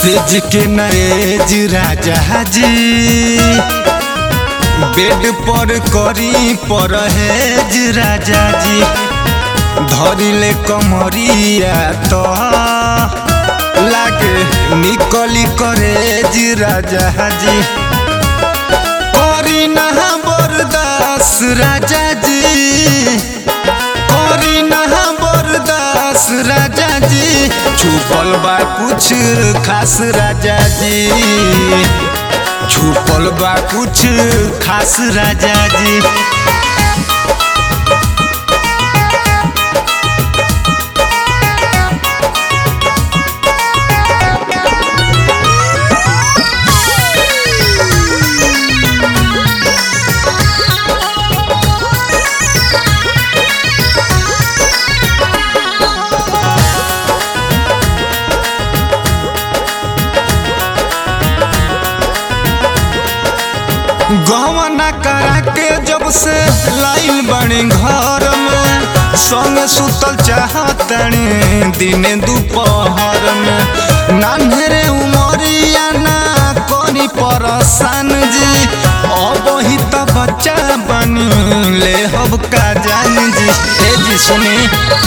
सेज के नरेज राजा जी बेड पर करी परहेज राजा जी धरिले कमरिया तो लागे निकली करेज राजा जी करी नहा बरदास राजा जी करी नहा बरदास राजा जी छुपल बा कुछ खास राजा जी छुपल बा कुछ खास राजा जी गवना करा के जब से लाइल बनी घर में संग सुतल चाहतनी दिन दोपहर में नान्हरे उमरिया ना करी परसान जी अब ही तो बच्चा बनी ले हब का जान जी ए जी सुनी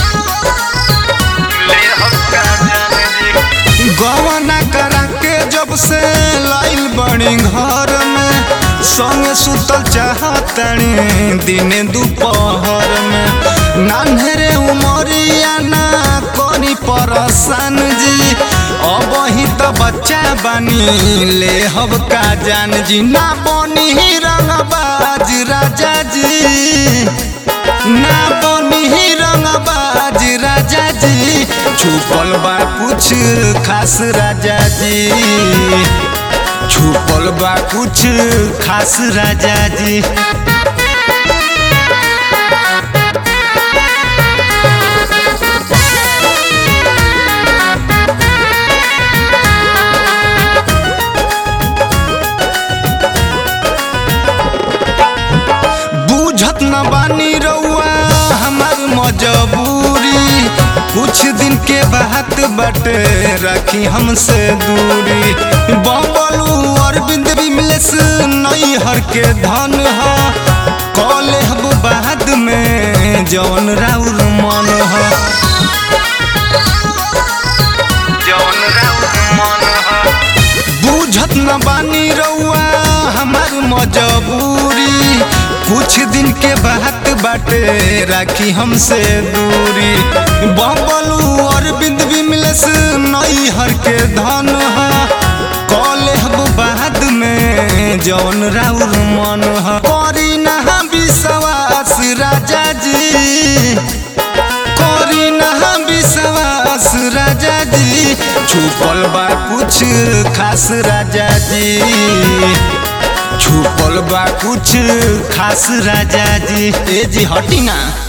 ले हब का जान जी गवना करा के जब से लाइल बनी घर में संग सुतल चाहतनी दिन दोपहर में नान्हरे उमरिया ना करी परसान जी अब ही तो बच्चा बनी ले हब का जान जी ना बनी ही रंगबाज राजा जी ना बनी ही रंगबाज राजा जी छुपल बा कुछ खास राजा जी छुपल बा कुछ खास राजा जी बुझत न बानी रउआ हमार मजबूरी कुछ दिन के बात बटे रखी हमसे दूरी बबलू अरविंद विमलेश नई हर के धन ह कले हब बाद में जौन राउर मन ह जौन राउर मन ह बुझत न बानी रउआ हमार मजबूरी कुछ दिन के बात बाटे राखी हमसे दूरी बबलू अरविंद विमलेश नई हर के धन ह कले हब बाद में जौन राउर मन ह करी नहा विश्वास राजा जी करी नहा विश्वास राजा जी छुपल बा कुछ खास राजा जी छुपल बा कुछ खास राजा जी ए जी हटी ना